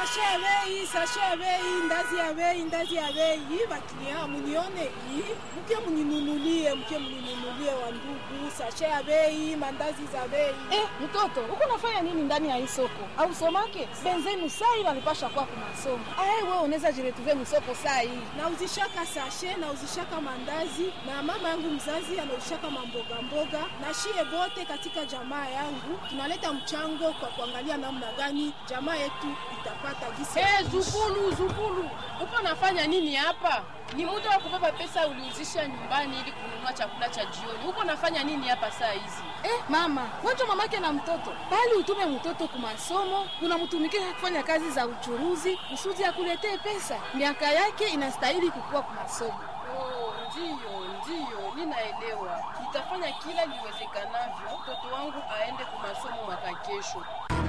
sashe ya bei, sashe ya bei, ndazi ya bei, ndazi ya bei. Baklia munione hii, mke mninunulie, mke mninunulie wa ndugu, sashe ya bei, mandazi za bei. Eh, mtoto uko nafanya nini ndani ya hii soko? Au somake benzenu sai walipasha kwa kwa masomo. Ah, wewe unaweza jiretuve msoko sai. Nauzishaka sashe, nauzishaka mandazi na mama yangu mzazi anauzishaka mamboga mboga, na shie bote katika jamaa yangu tunaleta mchango kwa kuangalia namna gani jamaa yetu itapata gisi. ya Hey, kuishi. Zukulu, Zukulu, uko nafanya nini hapa? Ni muda wa kubeba pesa uliuzisha nyumbani ili kununua chakula cha jioni. Uko nafanya nini hapa saa hizi? Eh, mama, wacha mamake na mtoto. Bali utume mtoto kwa masomo, unamtumikisha kufanya kazi za uchuruzi, kusudi akuletee pesa. Miaka yake inastahili kukua kwa masomo. Oh, ndiyo, ndiyo, ninaelewa. Nitafanya kila liwezekanavyo mtoto wangu aende kwa masomo mwaka kesho.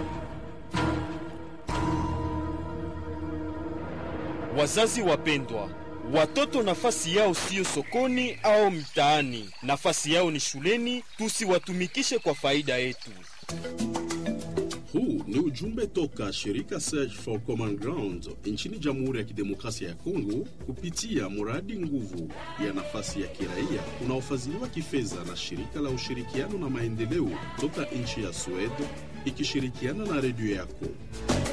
Wazazi wapendwa, watoto nafasi yao siyo sokoni au mtaani, nafasi yao ni shuleni. Tusiwatumikishe kwa faida yetu. Huu ni ujumbe toka shirika Search for Common Ground nchini Jamhuri ya Kidemokrasia ya Kongo kupitia mradi nguvu ya nafasi ya kiraia unaofadhiliwa kifedha na shirika la ushirikiano na maendeleo toka nchi ya Sweden ikishirikiana na redio yako.